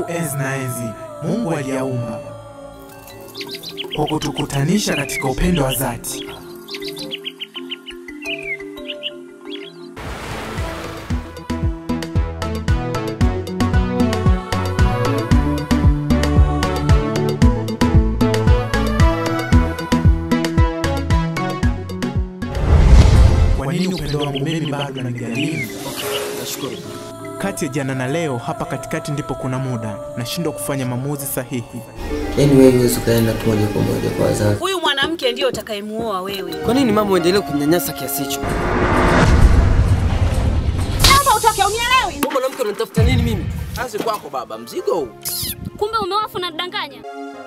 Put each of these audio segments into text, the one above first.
Tangu enzi na enzi Mungu aliyaumba kwa kutukutanisha katika upendo wa dhati. Kwa nini upendo wangu mimi bado unanigharimu? Nashukuru. Kati ya jana na leo, hapa katikati ndipo kuna muda nashindwa kufanya maamuzi sahihi. Yaani wewe huwezi ukaenda tu moja kwa moja kwa wazazi. Huyu mwanamke ndiyo utakayemuoa wewe. Kwa nini mama uendelee kunyanyasa kiasi hicho? Naomba utoke, unielewi? Wewe mwanamke unanitafuta nini mimi? Kazi kwako baba, mzigo huu. Kumbe umewafu na danganya.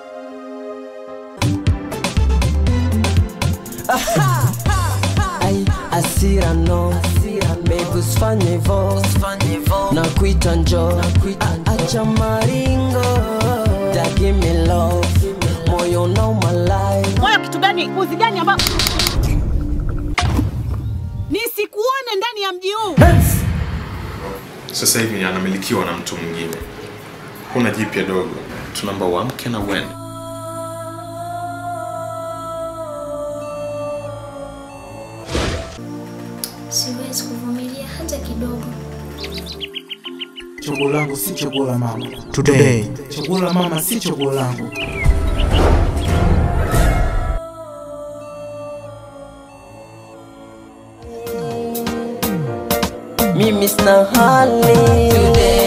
Ai, asira no Baby usifanye hivo na kuita njo acha maringo Da give me love moyo unauma life Moyo kitu gani? Uzi gani ambao nisikuone ndani ya mji huu? Sasa hivi anamilikiwa na mtu mwingine. Kuna jipya dogo, tunaomba uamke na uende. Siwezi kuvumilia hata kidogo. Chaguo langu si chaguo la mama. Today, chaguo la mama si chaguo langu. Mimi sina hali